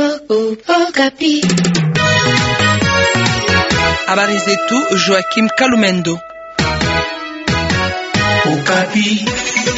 Habari zetu Joachim Kalumendo. Okapi.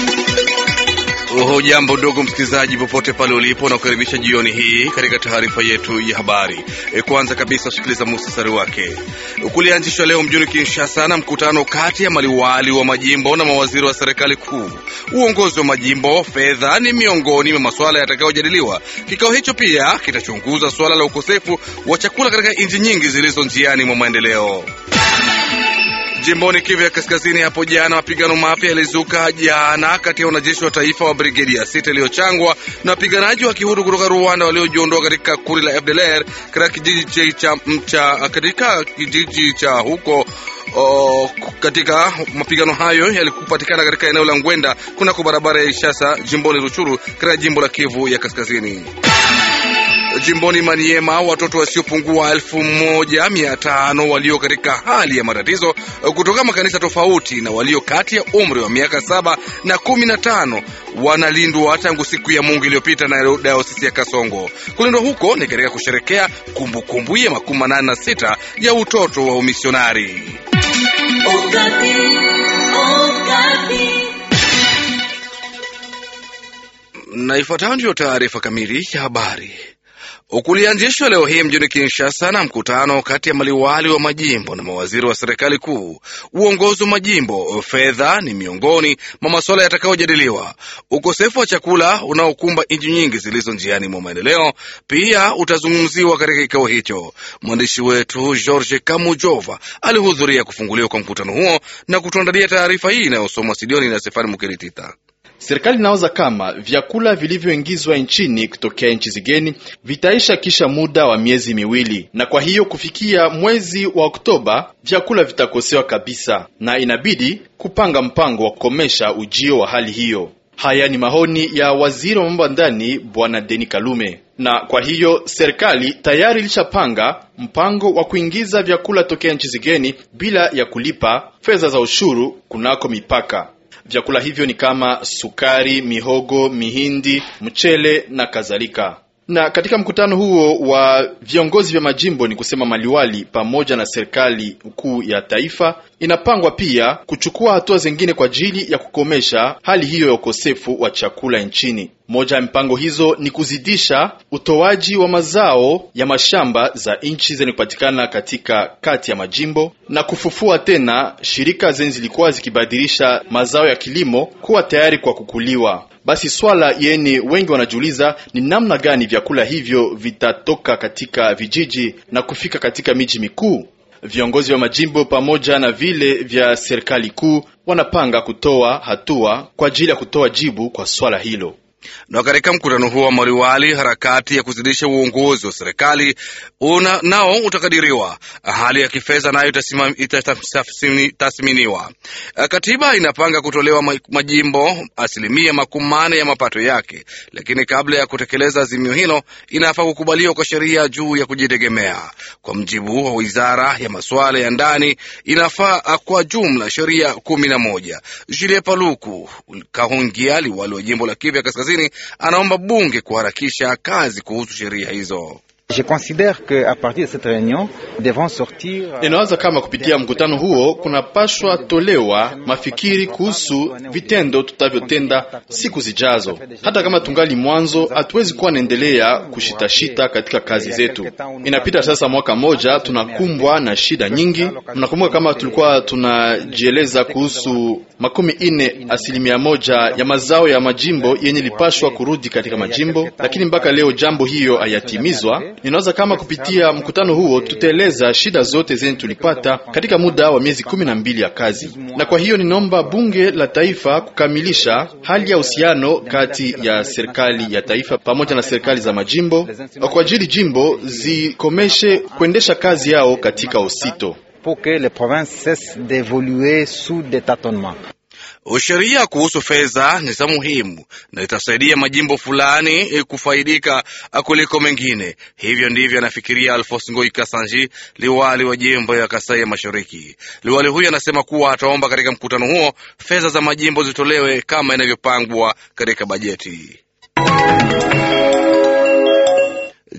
Hujambo ndugu msikilizaji, popote pale ulipo, na kukaribisha jioni hii katika taarifa yetu ya habari. E, kwanza kabisa sikiliza muhtasari wake. Kulianzishwa leo mjini Kinshasa na mkutano kati ya maliwali wa majimbo na mawaziri wa serikali kuu. Uongozi wa majimbo, fedha ni miongoni mwa masuala yatakayojadiliwa. Kikao hicho pia kitachunguza suala la ukosefu wa chakula katika nchi nyingi zilizo njiani mwa maendeleo. Jimboni Kivu ya Kaskazini, hapo jana mapigano mapya yalizuka jana kati ya wanajeshi wa taifa wa brigedi ya sita iliyochangwa na wapiganaji wa kihuru kutoka Rwanda waliojiondoa katika kundi la FDLR katika kijiji cha mcha katika kijiji cha huko o, katika mapigano hayo yalikupatikana katika eneo la Ngwenda kunako barabara ya Ishasa jimboni Ruchuru katika jimbo la Kivu ya Kaskazini. Jimboni Maniema, watoto wasiopungua elfu moja mia tano walio katika hali ya matatizo kutoka makanisa tofauti na walio kati ya umri wa miaka saba na kumi na tano wanalindwa tangu siku ya Mungu iliyopita na dayosisi ya Kasongo. Kulindwa huko ni katika kusherekea kumbukumbu ya makumi manane na sita ya utoto wa umisionari. Na ifuatayo ndiyo taarifa kamili ya habari. Kulianzishwa leo hii mjini Kinshasa na mkutano kati ya maliwali wa majimbo na mawaziri wa serikali kuu. Uongozi wa majimbo, fedha ni miongoni mwa masuala yatakayojadiliwa. Ukosefu wa chakula unaokumba nchi nyingi zilizo njiani mwa maendeleo pia utazungumziwa katika kikao hicho. Mwandishi wetu George Kamujova alihudhuria kufunguliwa kwa mkutano huo na kutuandalia taarifa hii inayosomwa studioni na Stefani Mukiritita. Serikali inawaza kama vyakula vilivyoingizwa nchini kutokea nchi zigeni vitaisha kisha muda wa miezi miwili, na kwa hiyo kufikia mwezi wa Oktoba vyakula vitakosewa kabisa, na inabidi kupanga mpango wa kukomesha ujio wa hali hiyo. Haya ni mahoni ya waziri wa mambo ya ndani Bwana Deni Kalume, na kwa hiyo serikali tayari ilishapanga mpango wa kuingiza vyakula tokea nchi zigeni bila ya kulipa fedha za ushuru kunako mipaka. Vyakula hivyo ni kama sukari, mihogo, mihindi, mchele na kadhalika. Na katika mkutano huo wa viongozi vya majimbo, ni kusema maliwali pamoja na serikali kuu ya taifa, inapangwa pia kuchukua hatua zingine kwa ajili ya kukomesha hali hiyo ya ukosefu wa chakula nchini. Moja ya mipango hizo ni kuzidisha utoaji wa mazao ya mashamba za nchi zenye kupatikana katika kati ya majimbo na kufufua tena shirika zenye zilikuwa zikibadilisha mazao ya kilimo kuwa tayari kwa kukuliwa. Basi swala yeni wengi wanajiuliza ni namna gani vyakula hivyo vitatoka katika vijiji na kufika katika miji mikuu. Viongozi wa majimbo pamoja na vile vya serikali kuu wanapanga kutoa hatua kwa ajili ya kutoa jibu kwa swala hilo. Na katika mkutano huo wa maliwali, harakati ya kuzidisha uongozi wa serikali una nao utakadiriwa. Hali ya kifedha nayo itatathminiwa. Katiba inapanga kutolewa majimbo asilimia makumi manne ya mapato yake, lakini kabla ya kutekeleza azimio hilo inafaa kukubaliwa kwa sheria juu ya kujitegemea. Kwa mjibu wa wizara ya masuala ya ndani, inafaa kwa jumla sheria kumi na moja. Julie Paluku Kahungia, liwali wa jimbo la Kivu ya Kaskazini, anaomba bunge kuharakisha kazi kuhusu sheria hizo. Inawaza kama kupitia mkutano huo kunapashwa tolewa mafikiri kuhusu vitendo tutavyotenda siku zijazo. Hata kama tungali mwanzo, hatuwezi kuwa naendelea kushitashita katika kazi zetu. Inapita sasa mwaka moja, tunakumbwa na shida nyingi. Mnakumbuka kama tulikuwa tunajieleza kuhusu makumi ine asilimia moja ya mazao ya majimbo yenye lipashwa kurudi katika majimbo, lakini mpaka leo jambo hiyo hayatimizwa. Ninawaza kama kupitia mkutano huo tutaeleza shida zote zenye tulipata katika muda wa miezi kumi na mbili ya kazi, na kwa hiyo ninaomba bunge la taifa kukamilisha hali ya uhusiano kati ya serikali ya taifa pamoja na serikali za majimbo kwa ajili jimbo zikomeshe kuendesha kazi yao katika usito. Sheria kuhusu fedha ni za muhimu na itasaidia majimbo fulani kufaidika kuliko mengine. Hivyo ndivyo anafikiria Alphonse Ngoi Kasanji, liwali wa jimbo ya Kasai ya Mashariki. Liwali huyo anasema kuwa ataomba katika mkutano huo fedha za majimbo zitolewe kama inavyopangwa katika bajeti.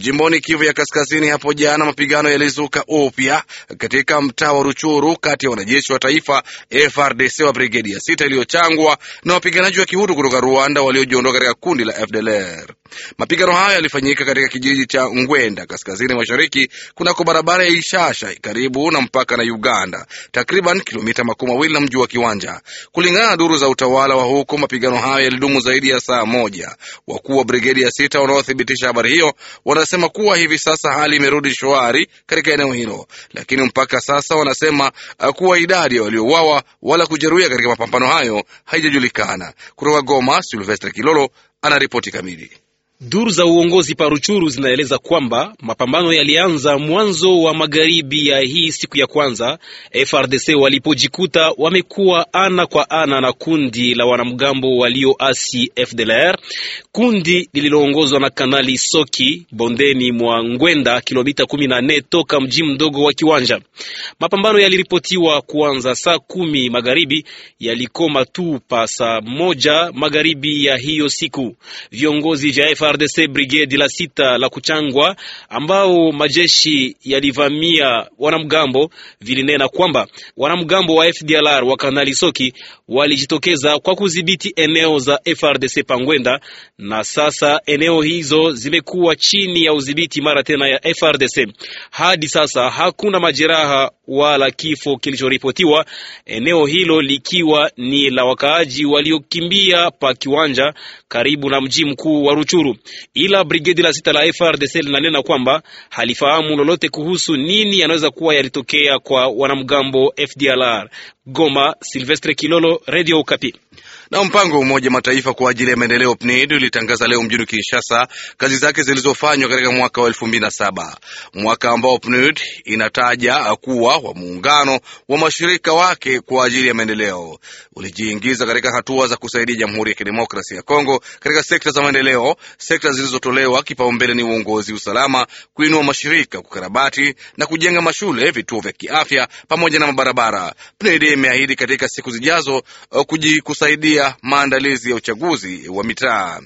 Jimboni Kivu ya Kaskazini, hapo jana mapigano yalizuka upya katika mtaa wa Ruchuru kati ya wanajeshi wa taifa FRDC wa brigedi ya sita iliyochangwa na wapiganaji wa kihutu kutoka Rwanda waliojiondoa katika kundi la FDLR. Mapigano hayo yalifanyika katika kijiji cha Ngwenda kaskazini mashariki kunako barabara ya Ishasha karibu na mpaka na Uganda, takriban kilomita makumi mawili na mji wa Kiwanja. Kulingana na duru za utawala wa huko, mapigano hayo yalidumu zaidi ya saa moja. Wakuu wa brigedi ya sita wanaothibitisha habari hiyo wanasema kuwa hivi sasa hali imerudi shwari katika eneo hilo, lakini mpaka sasa wanasema kuwa idadi ya waliouawa wala kujeruhiwa katika mapambano hayo haijajulikana. Kutoka Goma, Silvestre Kilolo ana ripoti kamili. Duru za uongozi paruchuru zinaeleza kwamba mapambano yalianza mwanzo wa magharibi ya hii siku ya kwanza, FRDC walipojikuta wamekuwa ana kwa ana na kundi la wanamgambo walioasi FDLR, kundi lililoongozwa na Kanali Soki bondeni mwa Ngwenda, kilomita 14 toka mji mdogo wa Kiwanja. Mapambano yaliripotiwa kuanza saa kumi magharibi, yalikoma tu pa saa moja magharibi ya hiyo siku. Viongozi vya FRDC brigade la sita la kuchangwa ambao majeshi yalivamia wanamgambo vilinena kwamba wanamgambo wa FDLR wa Kanali Soki walijitokeza kwa kudhibiti eneo za FRDC Pangwenda, na sasa eneo hizo zimekuwa chini ya udhibiti mara tena ya FRDC. Hadi sasa hakuna majeraha wala kifo kilichoripotiwa, eneo hilo likiwa ni la wakaaji waliokimbia pa Kiwanja karibu na mji mkuu wa Ruchuru. Ila brigedi la sita la FRDC linanena kwamba halifahamu lolote kuhusu nini yanaweza kuwa yalitokea kwa wanamgambo FDLR. Goma, Silvestre Kilolo, Radio Okapi. Na mpango wa Umoja Mataifa kwa ajili ya maendeleo PNID ulitangaza leo mjini Kinshasa kazi zake zilizofanywa katika mwaka wa elfu mbili na saba, mwaka ambao PNID inataja kuwa wa muungano wa mashirika wake kwa ajili ya maendeleo ulijiingiza katika hatua za kusaidia Jamhuri ya Kidemokrasia ya Kongo katika sekta za maendeleo. Sekta zilizotolewa kipaumbele ni uongozi, usalama, kuinua mashirika, kukarabati na kujenga mashule, vituo vya kiafya pamoja na mabarabara. PNID imeahidi katika siku zijazo kusaidia maandalizi ya uchaguzi wa mitaa.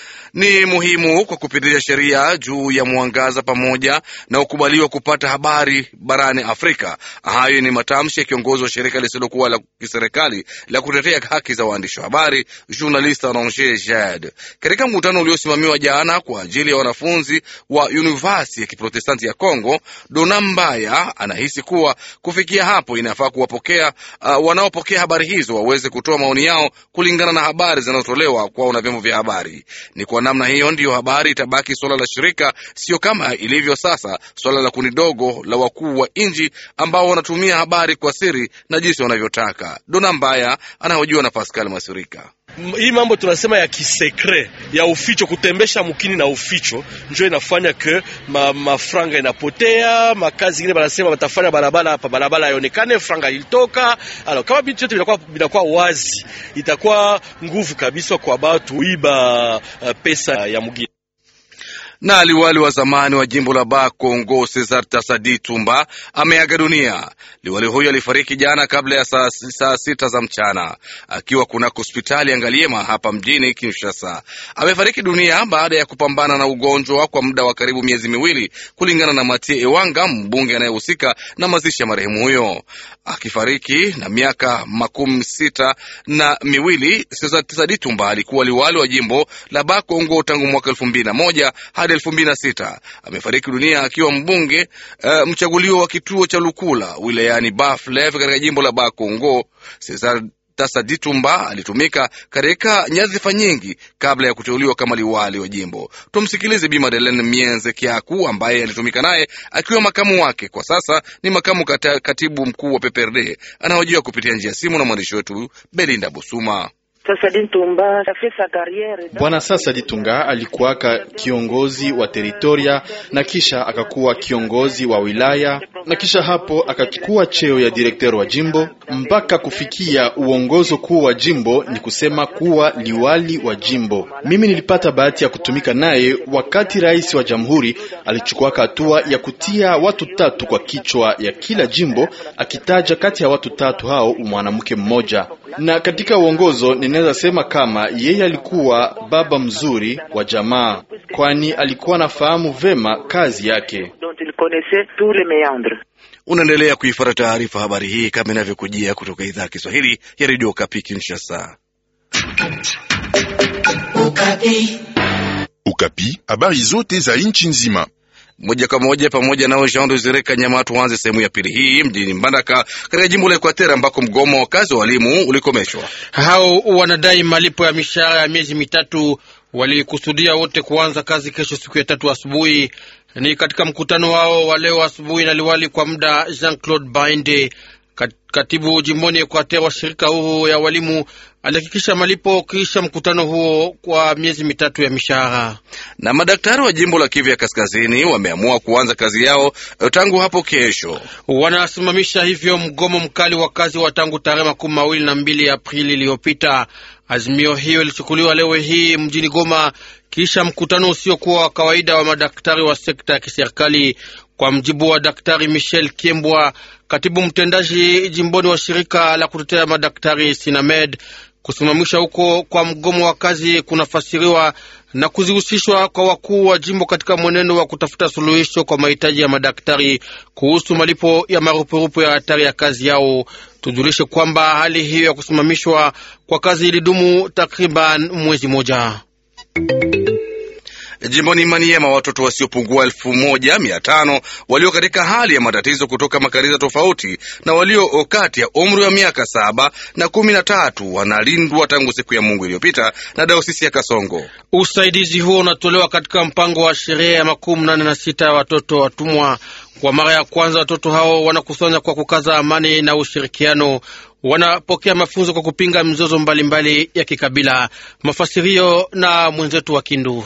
Ni muhimu kwa kupitisha sheria juu ya mwangaza pamoja na ukubaliwa kupata habari barani Afrika. Hayo ni matamshi ya kiongozi wa shirika lisilokuwa la kiserikali la kutetea haki za waandishi wa habari Journaliste Ranger Jad katika mkutano uliosimamiwa jana kwa ajili ya wanafunzi wa University ya Kiprotestanti ya Kongo. Dona Mbaya anahisi kuwa kufikia hapo inafaa kuwapokea uh, wanaopokea habari hizo waweze kutoa maoni yao kulingana na habari zinazotolewa kwao na vyombo vya habari. Ni kwa namna hiyo ndiyo habari itabaki suala la shirika, sio kama ilivyo sasa suala la kundi dogo la wakuu wa nchi ambao wanatumia habari kwa siri na jinsi wanavyotaka. Dona Mbaya anahojiwa na Pascal Masirika. Hii mambo tunasema ya kisekre ya uficho, kutembesha mukini na uficho, njo inafanya ke ma, mafranga inapotea. Makazi ingine banasema batafanya barabara hapa, barabara haionekane, franga ilitoka. Alors kama vitu vyote vinakuwa vinakuwa wazi, itakuwa nguvu kabisa kwa batu iba uh, pesa ya mugini na liwali wa zamani wa jimbo la Ba Kongo Cesar Tasadi Tumba ameaga dunia. Liwali huyo alifariki jana kabla ya saa, saa sita za mchana akiwa kunako hospitali Angaliema hapa mjini Kinshasa. Amefariki dunia baada ya kupambana na ugonjwa kwa muda wa karibu miezi miwili, kulingana na Matie Ewanga, mbunge anayehusika na mazishi ya marehemu huyo. Akifariki na miaka makumi sita na miwili, Cesar Tasadi Tumba alikuwa liwali wa jimbo la Ba Kongo tangu mwaka elfu mbili na moja hadi elfu mbili na sita. Amefariki dunia akiwa mbunge uh, mchaguliwa wa kituo cha Lukula wilayani Baflev katika jimbo la Bakongo. Cesar Tasadi Tumba alitumika katika nyadhifa nyingi kabla ya kuteuliwa kama liwali wa jimbo. Tumsikilize Bi Madeleine Mienze Kiaku ambaye alitumika naye akiwa makamu wake, kwa sasa ni makamu kata, katibu mkuu wa PPRD. Anahojiwa kupitia njia ya simu na mwandishi wetu Belinda Busuma. Bwana Sasa Ditunga alikuwaka kiongozi wa teritoria na kisha akakuwa kiongozi wa wilaya na kisha hapo akachukua cheo ya direktero wa jimbo mpaka kufikia uongozo kuu wa jimbo, ni kusema kuwa liwali wa jimbo. Mimi nilipata bahati ya kutumika naye wakati rais wa jamhuri alichukuaka hatua ya kutia watu tatu kwa kichwa ya kila jimbo, akitaja kati ya watu tatu hao mwanamke mmoja na katika uongozo ninaweza sema kama yeye alikuwa baba mzuri wa jamaa. kwani alikuwa anafahamu vema kazi yake. Unaendelea kuifuata taarifa habari hii kama inavyokujia kutoka idhaa ya Kiswahili ya redio Kapi Kinshasa. Ukapi, habari zote za nchi nzima moja kwa moja pamoja nao Jean Desire Kanyama. Tuanze sehemu ya pili hii mjini Mbandaka katika jimbo la Ekwatera ambako mgomo wa kazi wa walimu ulikomeshwa. Hao wanadai malipo ya mishahara ya miezi mitatu. Walikusudia wote kuanza kazi kesho siku ya tatu asubuhi. Ni katika mkutano wao wa leo asubuhi na liwali kwa muda Jean Claude Bainde, katibu jimboni Ekwatera wa shirika huru ya walimu alihakikisha malipo kisha mkutano huo kwa miezi mitatu ya mishahara. Na madaktari wa jimbo la Kivu ya Kaskazini wameamua kuanza kazi yao tangu hapo kesho. Wanasimamisha hivyo mgomo mkali wa kazi wa tangu tarehe makumi mawili na mbili Aprili iliyopita. Azimio hiyo ilichukuliwa leo hii mjini Goma kisha mkutano usiokuwa wa kawaida wa madaktari wa sekta ya kiserikali. Kwa mjibu wa Daktari Michel Kiembwa, katibu mtendaji jimboni wa shirika la kutetea madaktari Sinamed, kusimamisha huko kwa mgomo wa kazi kunafasiriwa na kuzihusishwa kwa wakuu wa jimbo katika mwenendo wa kutafuta suluhisho kwa mahitaji ya madaktari kuhusu malipo ya marupurupu ya hatari ya kazi yao. Tujulishe kwamba hali hiyo ya kusimamishwa kwa kazi ilidumu takriban mwezi mmoja. Jimboni Maniema, watoto wasiopungua elfu moja mia tano walio katika hali ya matatizo kutoka makanisa tofauti na walio kati ya umri wa miaka saba na kumi na tatu wanalindwa tangu siku ya Mungu iliyopita na dayosisi ya Kasongo. Usaidizi huo unatolewa katika mpango wa sherehe ya makumi nane na sita ya watoto watumwa. Kwa mara ya kwanza watoto hao wanakusanya kwa kukaza amani na ushirikiano wanapokea mafunzo kwa kupinga mizozo mbalimbali mbali ya kikabila. Mafasirio na mwenzetu wa Kindu.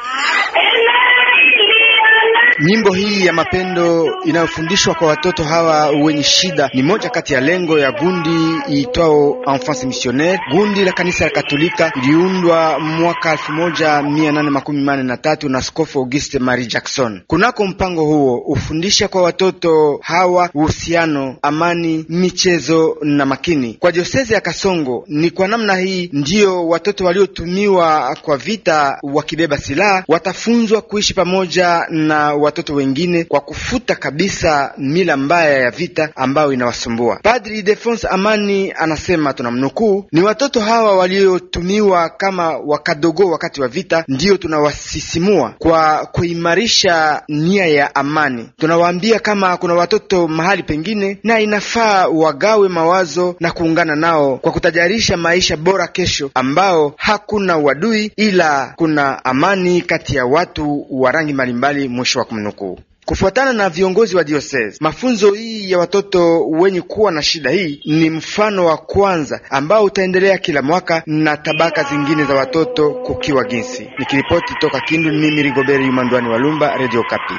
Nyimbo hii ya mapendo inayofundishwa kwa watoto hawa wenye shida ni moja kati ya lengo ya gundi iitwao Enfance Missionnaire. Gundi la kanisa la Katolika iliundwa mwaka elfu moja mia nane makumi manne na tatu na Askofu Auguste Marie Jackson. Kunako mpango huo hufundisha kwa watoto hawa uhusiano, amani, michezo na makini. Kwa diosezi ya Kasongo ni kwa namna hii ndiyo watoto waliotumiwa kwa vita wakibeba silaha watafunzwa kuishi pamoja na watoto wengine kwa kufuta kabisa mila mbaya ya vita ambayo inawasumbua. Padri Defonse Amani anasema, tunamnukuu, ni watoto hawa waliotumiwa kama wakadogo wakati wa vita ndiyo tunawasisimua kwa kuimarisha nia ya amani. Tunawaambia kama kuna watoto mahali pengine, na inafaa wagawe mawazo na kuungana nao kwa kutajarisha maisha bora kesho, ambao hakuna uadui ila kuna amani kati ya watu wa rangi mbalimbali. Mwisho wa kumnukuu. Kufuatana na viongozi wa diocese, mafunzo hii ya watoto wenye kuwa na shida hii ni mfano wa kwanza ambao utaendelea kila mwaka na tabaka zingine za watoto kukiwa jinsi. Nikiripoti toka Kindu, mimi Rigoberi Yumandwani wa Lumba, Radio Kapi.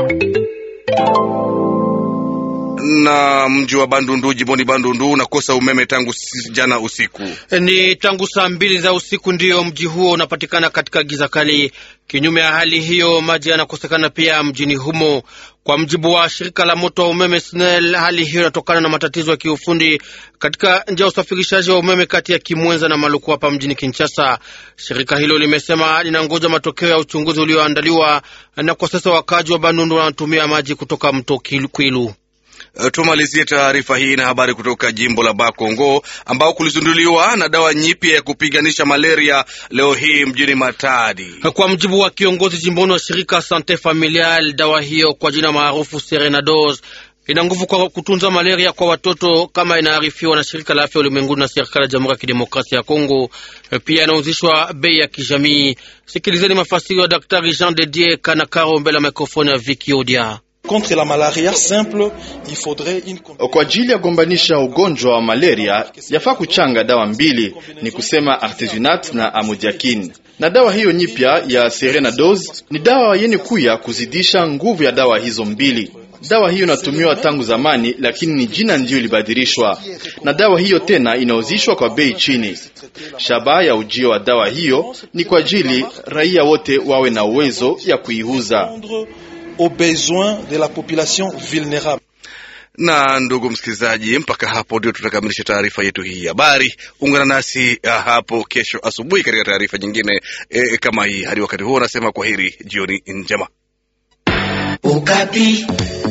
Na mji wa Bandundu jimboni Bandundu unakosa umeme tangu jana usiku. Ni tangu saa mbili za usiku ndiyo mji huo unapatikana katika giza kali. Kinyume ya hali hiyo, maji yanakosekana pia mjini humo. Kwa mjibu wa shirika la moto wa umeme SNEL, hali hiyo inatokana na matatizo ya kiufundi katika njia ya usafirishaji wa umeme kati ya Kimwenza na Maluku hapa mjini Kinshasa. Shirika hilo limesema linangoja matokeo ya uchunguzi ulioandaliwa, na kwa sasa wakaji wa Bandundu wanatumia maji kutoka mto Kwilu. Tumalizie taarifa hii na habari kutoka jimbo la Bakongo ambao kulizinduliwa na dawa nyipya ya kupiganisha malaria leo hii mjini Matadi. Kwa mjibu wa kiongozi jimboni wa shirika Sante Familial, dawa hiyo kwa jina maarufu Serenados ina nguvu kwa kutunza malaria kwa watoto kama inaarifiwa na shirika la afya ulimwenguni na serikali ya Jamhuri ya Kidemokrasia ya Kongo. Pia inauzishwa bei ya kijamii. Sikilizeni mafasiri wa Daktari Jean de Dieu Kanakaro mbele ya mikrofoni ya Viki Odia. Contre la malaria simple, il faudrait une... Kwa ajili ya gombanisha ugonjwa wa malaria yafaa kuchanga dawa mbili, ni kusema artesunate na amodiakin. Na dawa hiyo nyipya ya Serenados ni dawa yenye kuya kuzidisha nguvu ya dawa hizo mbili. Dawa hiyo inatumiwa tangu zamani, lakini ni jina ndiyo ilibadilishwa, na dawa hiyo tena inauzishwa kwa bei chini. Shabaha ya ujio wa dawa hiyo ni kwa ajili raia wote wawe na uwezo ya kuiuza aux besoins de la population vulnérable. Na ndugu msikilizaji, mpaka hapo ndio tutakamilisha taarifa yetu hii ya habari. Ungana nasi ah, hapo kesho asubuhi katika taarifa nyingine eh, kama hii. Hadi wakati huo, nasema kwaheri, jioni njema. Ukapi.